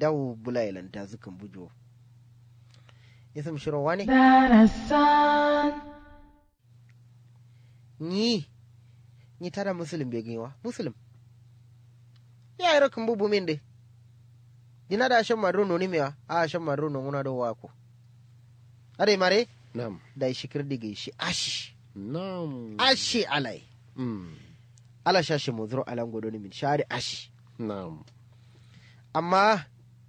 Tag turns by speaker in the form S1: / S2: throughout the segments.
S1: dawo bulailan ta zukan bujo isam shiro wani
S2: darasan
S1: ni ni tara musulun bai gaiwa musulun ya yi rakin bubu min dai dina da shan madro noni mewa a shan madro non una do wako are mare
S3: Nam.
S1: da shikir dige shi ashi
S3: Nam.
S1: ashi alai
S3: Mm.
S1: ala shashi muzuro alan godoni min shari ashi
S3: Nam.
S1: amma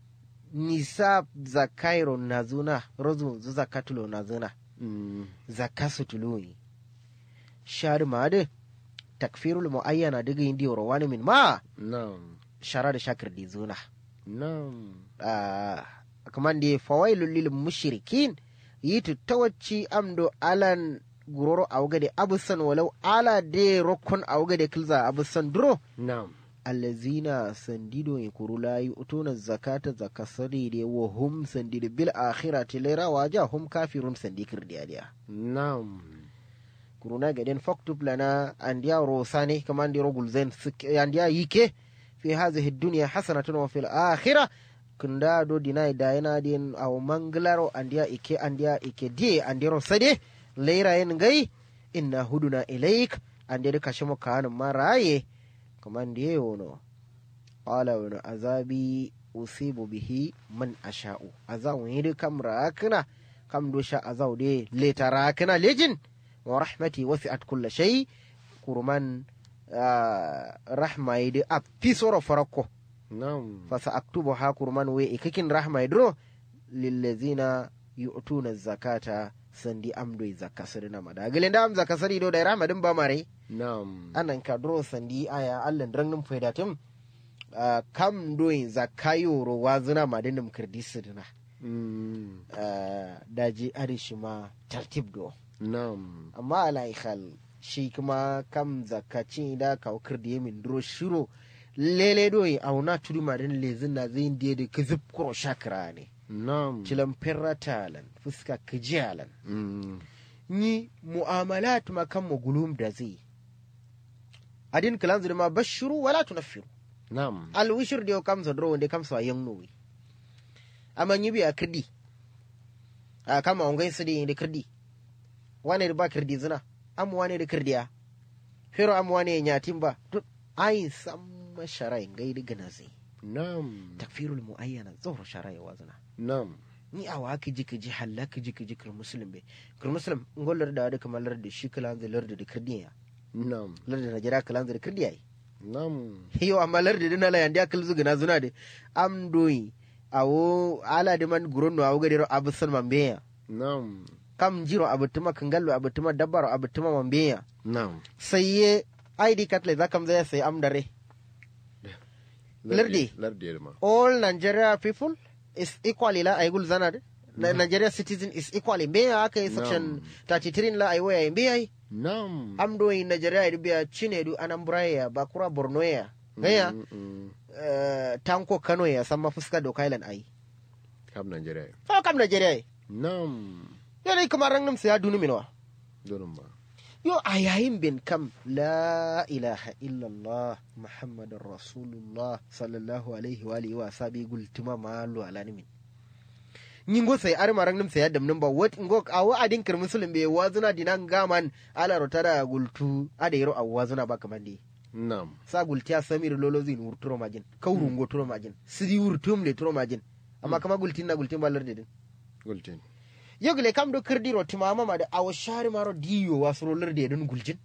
S1: nisa zakairo nazuna rozu zu zakatulo nazuna
S3: Mm.
S1: zakasu tuluyi shari made takfirul muayyana diga indi wani min ma
S3: Nam.
S1: shara da shakir di zuna
S3: Nam.
S1: Ah, kaman da fawailul lil mushrikin yitu tawacci amdo alan guroro awgade abusan walau ala de rokon awgade kilza abusan duro
S3: Nam.
S1: allazina sandido ya kuru layi utuna zakata zakasari de wa hum sandido bil akhirati lera waja hum kafirun sandikir diya
S3: Nam.
S1: kuruna gaden faktub lana andiya rosane kaman di rogul zen andiya yike fi hadhihi dunya hasanatun wa fil akhirah kunda do dinai da yana din aw manglaro andiya ike andiya ike die andiro sade leira yen gai inna huduna ilaik ande ka shimo kan maraye kaman di wono qala wa azabi usibu bihi man asha'u azawu yidi kam rakna kam do sha azaw de leta rakna lejin wa rahmati wasi'at kulla shay kurman ah, rahma yidi a pisoro farako
S3: Nam.
S1: fasa aktubu ha kurman we ikakin rahma yidro lillazina yu'tuna zakata sandi amdo zakka sirina mada gilenda am zakka sari do da rahma din ba mare
S3: Nam.
S1: anan ka dro sandi aya allan drangin faidatum ah, kam doyin zakka yoro wazina madinum kirdisirina
S3: Mm.
S1: ah, daji arishima tartib do
S3: Nam.
S1: amma ala ikhal shi kuma kam zakaci da kawkar da yamin duro shiro lele doyi auna tudu marin lezin na zai indiya da kizib kuro shakira ne
S3: Nam.
S1: cilan talan fuska kijiyalan
S3: Mm.
S1: ni mu'amalat ma kan magulum da zai adin kalan zuri ma bashiru wala tunaffiru
S3: Nam.
S1: alwishir da yau kam zadro wanda kam sa yan nowi amma yi biya kirdi a kama wangai su da da kirdi wane da ba kirdi zina am wane da kirdiya fero am wane nyatin ba duk ayin san masharai gai da gana zai
S3: Nam.
S1: takfirul muayyana zuhur sharai wa zina
S3: Nam.
S1: ni a wa kiji kiji halla kiji kiji kir muslim be kir muslim ngolar da da kamar lar da shi kalan da lar da kirdiya
S3: Nam.
S1: lar da najira kalan da kirdiya yi
S3: Nam.
S1: yo amma larde dina la yandi akal zugina zuna de am doyi awo ala de man guronno awo gadiro abusan mambeya
S3: Nam.
S1: kam jiro abutuma kangallo abutuma dabbaro abutuma mambeya
S3: Nam.
S1: sayye id card le zakam zaya sai am dare Lardi.
S3: Lardi ma.
S1: all nigeria people is equally la ay gul zana de Na- nigeria citizen is equally mbeya aka yi section 33 la ay waya mbeya
S3: Nam.
S1: am doyi nigeria idi biya chinedu anambra ya bakura borno ya gaya
S3: Mm, mm.
S1: eh, tanko kano ya san mafuska da kailan ai
S3: Kam Nigeria.
S1: fa kam Najeriya
S3: Nam.
S1: yo dai kamar rangam sai ya dunu minwa
S3: Donum ba.
S1: yo a yayin bin kam la ilaha illallah muhammadun rasulullah sallallahu alaihi wa alihi wa sabi gultuma malu ala nimin nyingo sai ar marang nim sai adam ba wat ngo awo adin kir muslim be wazuna dinan gaman ala rotada gultu ada yero awazuna ba kamande
S3: Nam.
S1: sa gultiya samir lolozin wurturo majin kawrungo turo majin sidi wurtum le turo majin amma kama gultin na gultin balar dedin
S3: Gultin.
S1: yogle kam do kirdiro timama ma da awo shari maro diyo wasuro lar dedin gultin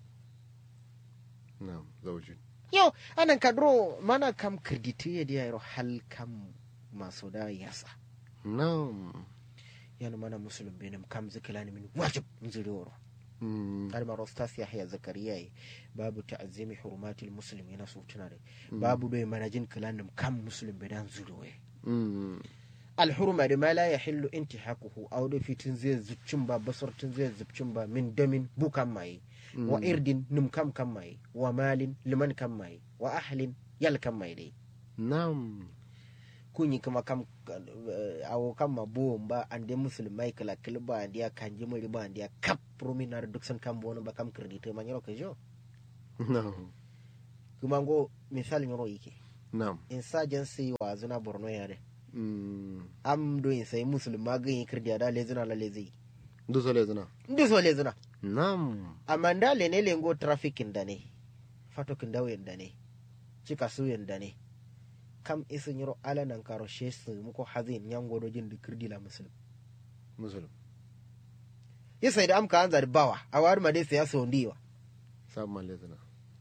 S3: Nam. Zaujin.
S1: yo anan kadro mana kam kirditi ya diya yaro hal kam maso da yasa
S3: Nam.
S1: yana mana musulun benim kam zikilani min wajib nzuri woro
S3: Mm.
S1: har maro stas yahya zakariya yi babu ta'azzimi hurumatil muslim yana so tuna dai babu doy manajin kilanim kam muslim bedan zuri waye
S3: Mm.
S1: alhurma da ma la yahillu intihaquhu aw da fitin zai zuccin ba basartin zai zubcin ba min damin bukan mai wa irdin num kam kam mai wa malin liman kam mai wa ahlin yal kam mai dai
S3: Nam.
S1: kunyi kuma kam eh, awo kam ma buwon ba an dai musulmai kala kala ba an dia kanji muri ba an dia kap prominar duk san kam bono ba kam kredite man yaro kajo
S3: Nam.
S1: kuma go misali yaro yake
S3: Nam.
S1: insurgency wa zuna borno yare
S3: Mm.
S1: am do in sai musulma gan yi kirdiya da lezina la lezi
S3: Du so lezina.
S1: ndi so lezina
S3: Nam.
S1: amma da le ne lengo trafficking da ne fatokin dawen da ne cika suyen da ne kam isin yiro ala nan karo shesu muko hazin yango do jin kirdi la musulmi
S3: Musulum.
S1: yasa da amka an zari bawa a wari ma dai sai ya so ndiwa
S3: Sab man lezina.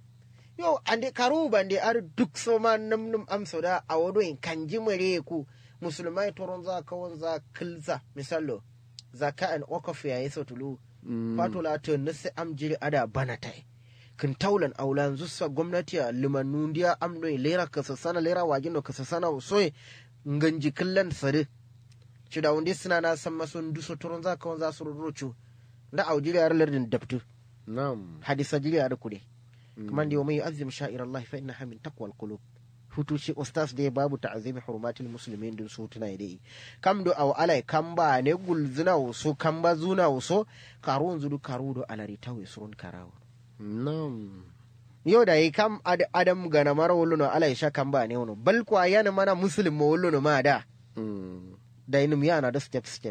S1: yo ande karu bande ar duk so ma nam nam am so da a wodo in kanji mare ku musulmai toron za kawon za kilza misalo zaka an wakaf ya yi tulu
S3: Mm.
S1: fato la to nase am jiri ada bana tai kin taulan aulan zussa gwamnati a limannu ndiya am do lera ka sana lera wajin no ka sana soye nganji killan sare ci da wunde suna na san maso nduso toron za kawon za su rocho da aujiri ar lardin dabtu
S3: Nam.
S1: hadisa jiri ar kude kuma da mai azim sha'ir Allah fa innaha min taqwal qulub hutu ce ustaz da babu ta'zimi hurumatil muslimin din su tuna dai kam do aw alai kamba ne gulzuna so kamba zuna so karun zudu karudo alari tawe surun karawo
S3: Nam.
S1: yau da yi kam ad- adam gana mara wuluno alai sha kamba ne wono bal kwa yana mana muslim mo wuluno ma da
S3: Mm.
S1: da inum yana da step step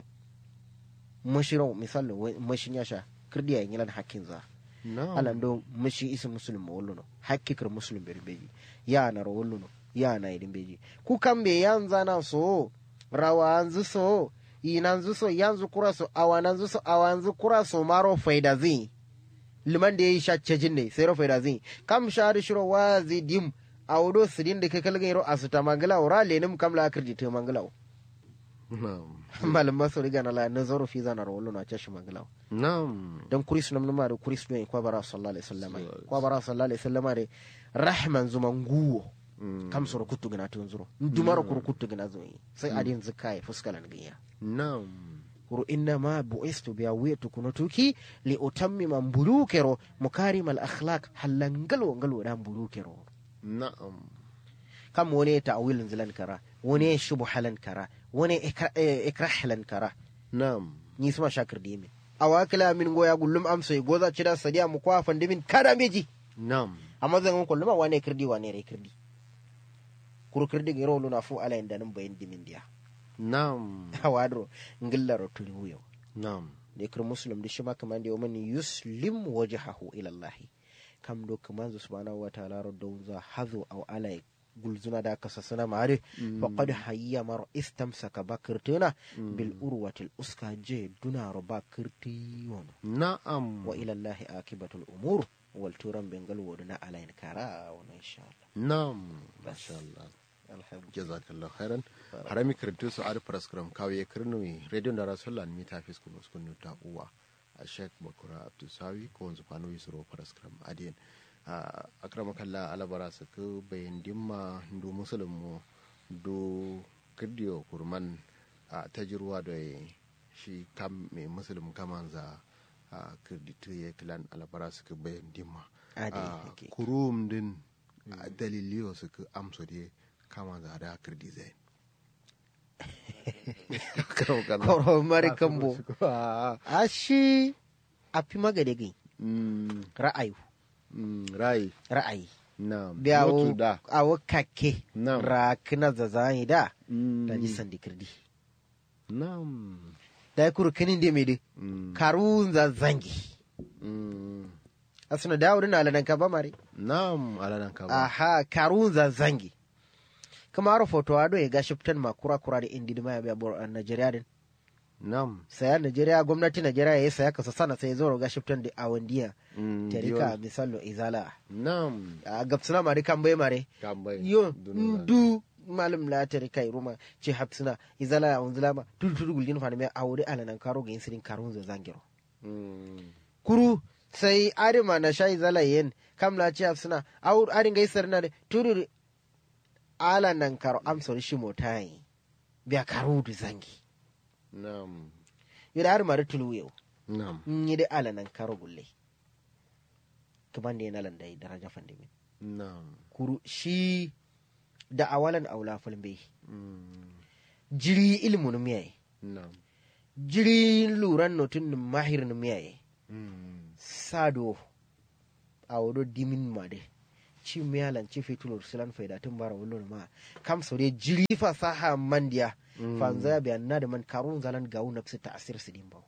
S1: mushiro misalo mushin ya sha kirdiya yin lan hakkin za
S3: Nam.
S1: alan do mushi isi muslim mo wuluno hakkikir muslim berbeji ya na ro wuluno ya na idin beji ku kambe yanza na so rawa anzu so inanzu so yanzu kura so awananzu so awanzu kura so maro faida zi liman da yayi shacce jinne sai ro faida zi kam shari shiro wazi dim awdo sidin da kakal gairo asuta mangala ora lenim kam la kirji to mangala
S3: Nam.
S1: malam maso riga na la nazaru fi zana ro wuluno a cashi mangala
S3: Nam.
S1: don kuris nam nama da kuris ne kwa bara sallallahu alaihi wasallam
S3: Sallallahu
S1: kwa bara sallallahu alaihi wasallam da rahman zuma nguwo
S3: Mm.
S1: kam soro kuttu gina tun zuro dumaro kuru kuttu gina zo sai adin zakai fuskalan giya
S3: Nam.
S1: kuru inna ma bu'istu biya wiyatu kunutuki li utammima mbulukero mukarim al akhlaq halangalo ngalo da mbulukero
S3: Na'am.
S1: kam wani ta'wilin zilan kara wani shubhalan kara wani ikra- eh, ikrahlan kara
S3: Na'am.
S1: ni suma shakir dimi awakila min goya gullum amso goza cida sadiya mu kwa fandimin kada meji
S3: Na'am.
S1: amma zan ko luma wane kirdi wane rai kirdi kuru kirdi ga ro luna fu ala inda nan bayin dimin dia
S3: Na'am.
S1: hawadro ngilla ro tuli huyo
S3: Na'am.
S1: ne kir muslim da shi ma kaman da yawman yuslim wajhahu ila allah kam do kaman zu subhanahu wa ta'ala ro do za hazu aw ala gulzuna da kasa sana mare faqad hayya mar istamsaka bakirtuna bil urwatil uska je duna ro bakirti wono
S3: Na'am.
S1: wa ila allah akibatul umur wal turan bengal woduna ala in kara wono insha Allah
S3: Na'am. Masha Allah.
S1: alhamdulillah
S3: jazakallah khairan harami karantu su ar praskram kawiye kirnui radio da rasulan mi ta fisku muskun ta uwa a sheikh bakura abdusawi ko wanzu fano yi suro praskram adiyan akrama kalla alabara su ku bayan dimma ndu musulun mu do kirdiyo kurman a tajirwa da shi kam mai musulun kaman za a kirditu ya kilan alabara su ku bayan dimma
S1: Adi,
S3: Ah,
S1: okay.
S3: kurum din a daliliyo su ku amso de kama za da kirdi zai
S1: koro mari kambo ashi api magade gai ra'ayu
S3: rai
S1: ra'ayi
S3: na
S1: biya
S3: mutu
S1: wo
S3: da
S1: awo kake
S3: Na'am.
S1: rakina zazani da
S3: Mm.
S1: da ji sandi kirdi
S3: nam
S1: da kuru kinin de mede
S3: Mm.
S1: karun zazangi
S3: Mm.
S1: asuna da wurin alanan ka ba mare
S3: nam alanan ka ba
S1: aha karun zazangi kuma aro foto ado ya gashi fitan makura kura da indi ma ya biya bor a Najeriya din
S3: nam
S1: saya Najeriya gwamnati Najeriya ya saya kasa sana sai zo ga shiftan da awandiya
S3: Mm,
S1: tarika
S3: diyon.
S1: misalo izala
S3: nam
S1: a gabsuna mari kan bai mare
S3: kambai
S1: yo
S3: Dunuza.
S1: du malam la tarika ruma ce hapsuna izala ya unzula ma tudu tudu gulgin fa me aure alanan karo ga insirin karun za zangiro
S3: Mm.
S1: kuru sai arima na sha izala yen kam la ce hapsuna aur arin ga isar na de tudu alanan karo amsor shi motai biya karu du zangi
S3: nam
S1: yo da arima da tulu yau
S3: nam
S1: yi da alanan karo gulle kaman da yana landai daraja fandimin
S3: nam
S1: kuru shi da awalan aula fulbe
S3: Mm.
S1: jiri ilmu miyaye
S3: nam
S1: jiri luran notun num mahir num miyaye
S3: Mm.
S1: sado a wado dimin made ci miyalan ci fitulur silan faidatun bara wulun ma kam so de jiri fasaha mandiya fanza ya biyan na da man karun zalan gawu na ta asir su din bawo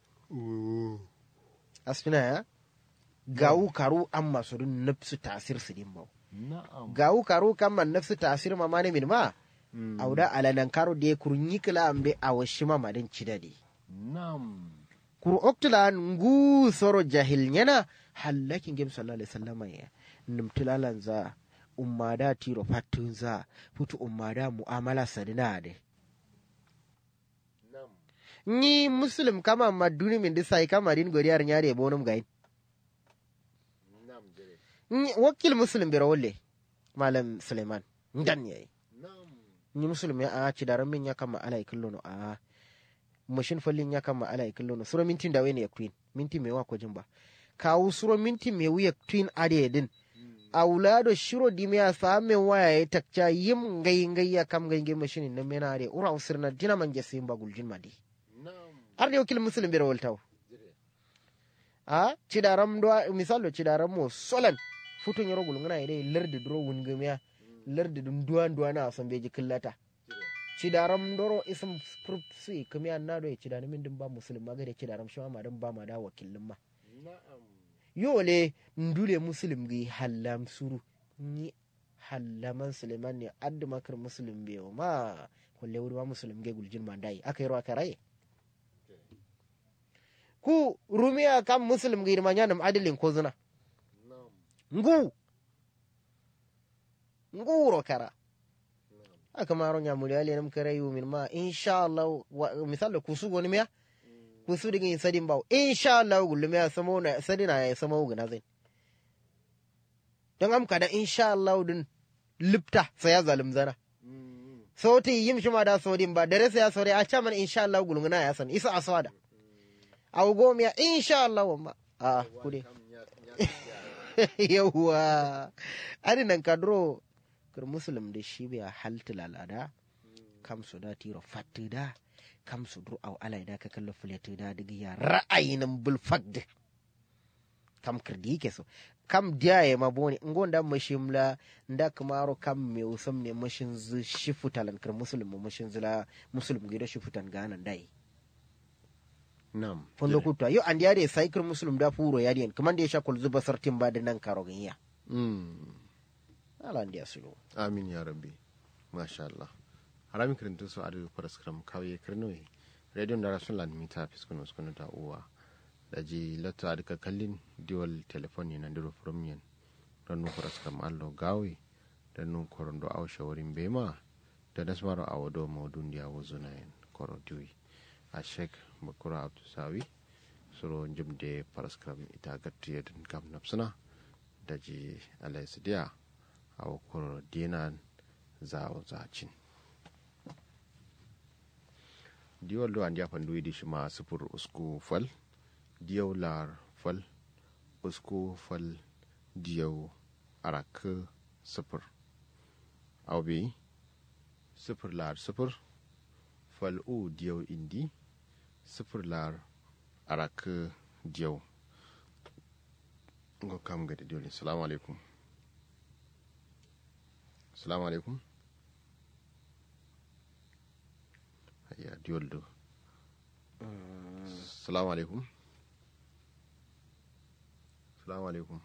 S1: asfina ya gawu karu an masu dun nafsu tasir su din bawo
S3: na'am
S1: gawu karu kan man nafsu tasir ma mane min ma auda alanan karo de kurunyi kila ambe awashi ma madin cidade
S3: na'am
S1: kuru oktula ngu soro jahil nyana hallakin gem sallallahu alaihi wasallam ya numtilalan za ummada tiro fattun za futu ummada mu'amala sadina de
S3: na'am
S1: ni muslim kama maduni min disai kama din godiyar nyare bonum gain
S3: na'am jere
S1: ni wakil muslim biro wolle malam suleiman ndan yayi
S3: na'am
S1: ni muslim ya a ci daran min ya kama alai kullu no a mashin fallin ya kama alai kullu no sura mintin da wene ya queen minti me wa ko jimba kawu sura minti me wiya queen ade din aulado shiro di me same waya ya takca yim ngai ngai ya kam ngai ngai mashin na mena ade ura usirna dina man jasim bagul jin madi
S3: na'am
S1: har ne wakil muslim biro woltaw
S3: jere
S1: a cidaram do misalo cidaram mo solan futu nyoro gul ngana ide lerdi dro wungamiya lerdi dum duwan duwan na son beji killata
S3: jere
S1: cidaram doro isam prup sui kamiya na do cidani min dum ba muslim ma gade cidaram shi ma dum ba ma da wakilin ma
S3: na'am
S1: yole ndule muslim gi hallam suru ni hallaman suleiman ne addu makar muslim be ma kolle wuri ma muslim ge guljin ma dai aka yi aka rai ku rumiya kam muslim gi ma nyanam adilin ko zuna
S3: na'am
S1: ngu ngu ro kara
S3: na'am
S1: aka maro nyamuri ale nam kare yu min ma insha Allah wa- misalo kusu goni miya kusu digin sadin bawo insha Allah gullu miya samo na sadina ya samo guna zai don am kada insha Allah din lipta sai ya zalim zana
S3: Mm,
S1: sauti yim shi ma da sodin ba dare sai ya sore a caman insha Allah gulunguna ya san isa aswada aw gomiya insha Allah wamma a kude
S3: kam ya ya
S1: yawwa ani nan kadro kar muslim da shi biya haltil al'ada kam su da tiro fatti da kam su dur aw alai da ka kallo fulati da diga ya ra'ayin bul fagd kam kirdi yake so kam diyaye ma boni ngonda mashimla nda kamaro kam me usam ne mashin zu shifutalan kar muslim mu mashin zula muslim gido shifutan ganan dai
S3: na'am
S1: fondo kutwa yo andi ade saikir muslim da furo yadiyan kaman da ya sha kul zuba sartin ba da nan karo ganiya
S3: Mm.
S1: ala andi asulu
S3: amin ya rabbi masha Allah harami kirintu su adu paraskram kawye kirnoyi radio da rasulan mita fiskunu skunu ta uwa da ji lato adu ka kallin diwal telefoni na ndiro promian don nu paraskram allo gawi da nu korondo aw shawarin bema da nasmaro awado maudun dia wuzunayen koro diwi a shek bakura abdusawi suro jimde paraskram ita gattiyedin kam napsuna da ji alaisidiya a koro dinan zawo zacin diwal do andiya fandu di shima sufur usku fal diyaw lar fal usku fal diyaw arak sufur awbi sufur lar sufur fal u diyaw indi sufur lar arak diyaw ngo kam gadi diwli assalamu alaikum assalamu alaikum hayya diwol do assalamu alaikum assalamu alaikum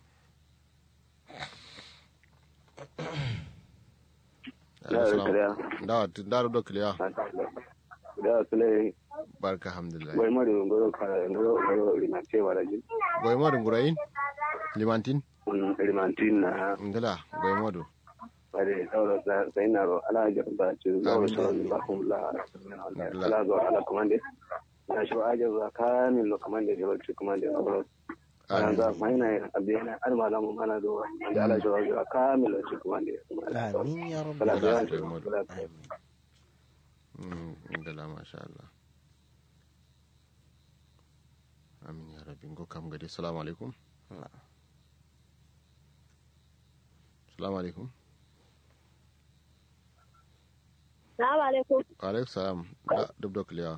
S4: Ya, kiliya.
S3: dawa dawa do kiliya
S4: da sule
S3: barka alhamdulillah
S4: wai mari ngoro ka ngoro ngoro limante wala jin
S3: boy modu ngurayin limantin
S4: Mm, limantin na
S3: ndala boy modu
S4: bare sauro sai na ro ala jar ba ci zauro
S3: Amin.
S4: sauro ba kum la
S3: La-
S4: ala zo ala komande na shi ajar za kamin lo komande da ci komande sauro ana za mai na abiyana an malamu mana do da ala shi za kamin lo ci komande
S1: amin ya rabbi
S4: Kala
S3: da-
S4: da kala
S1: amin
S3: Mm, ndala masha Allah amin ya rabbi ngo kam gadi assalamu alaikum assalamu alaikum
S5: Salamu alaikum.
S3: wa alaikum salam da dubdo kiliya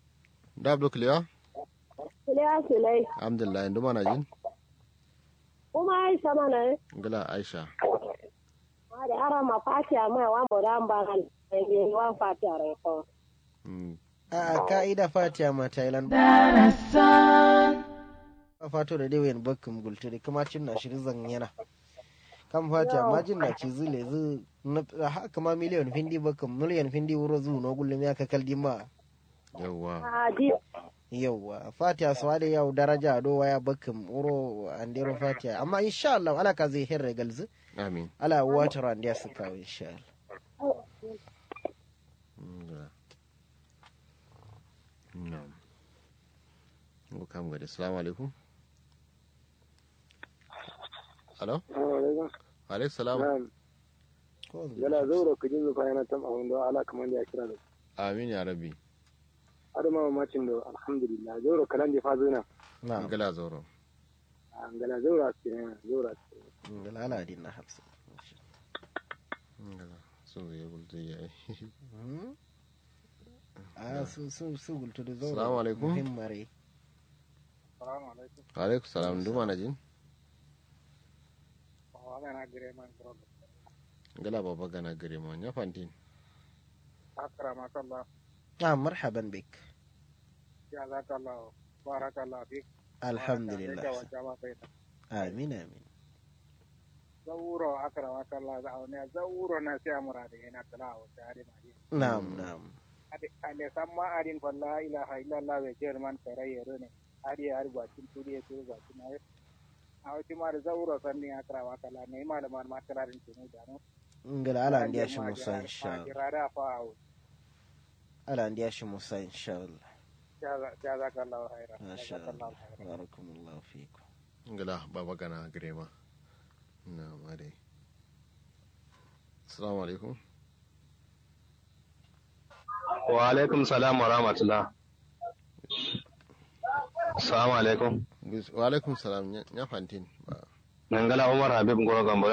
S3: da dubdo kiliya
S5: Kulewa Sulai.
S3: alhamdulillah ndu mana jin
S5: kuma aisha mana
S3: ngala aisha
S5: ma da ara ma fatiya ma wa mo da ba gal ne wa fatiya re ko
S3: Mm,
S1: a ka'ida fatiya ma thailand
S2: darasan
S1: ba fato da dai wayan bakkum gulturi kuma cin na shirin zan yana kan fatiya ma jin na ci zule zu na haka ma miliyan findi bakkum miliyan findi wuro zu no gullum ya kakal ma
S3: yawwa
S5: a di
S1: yauwa fatiha su da yau daraja do waya bakkum wuro andero fatiha amma insha Allah ala ka zai hirre galzu
S3: amin
S1: ala water and ya su kawo insha Allah
S3: ngala na'am ko kam gade assalamu alaikum alo alaikum salam
S1: ko
S4: yana zaura ku jin zufa yana tam abin da ala kamar da ya kira da
S3: amin ya rabbi
S4: har ma mamacin da alhamdulillah zaura kalan da fa zuna
S1: na
S3: ngala zoro
S4: an gala zaura ce ne zaura ce
S1: ngala ala din na hafsa
S3: ngala so ya gulde ya
S1: Hmm? a su su su gultu da zaura
S3: Assalamu alaikum.
S1: muhimmare
S4: salamu alaikum
S3: alaikum salam duma na jin
S4: wa ga na gire man kro
S3: ngala baba gana gare mo nya fantin
S4: akrama kallah
S1: na marhaban bik
S4: ya zakallah barakallah fik
S1: alhamdulillah
S4: wa jama baita
S1: amin amin
S4: zauro akrama kallah za ne zauro na sai amura da yana tala wa tare ma ji
S1: na'am na'am
S4: ade samma adin fa la ilaha illallah wa jerman karayyero ne adi har bakin tudi ya turu bakin ayo a wati ma da zauro sanni akrama kallah ne malaman ma kararin tunu da no
S1: ngala ala ndiya shi musa insha Allah
S4: rada fa awo
S1: ala ndiya shi musa insha Allah
S4: jazakallahu khairan
S1: masha
S4: jazakallahu
S1: Allah
S4: khairan
S1: barakallahu fikum
S3: ngala baba gana gare ma na mare assalamu alaikum
S6: wa alaikum salam wa rahmatullah assalamu alaikum
S3: wa alaikum salam nya fantin ba
S6: nangala umar habib ngoro gambo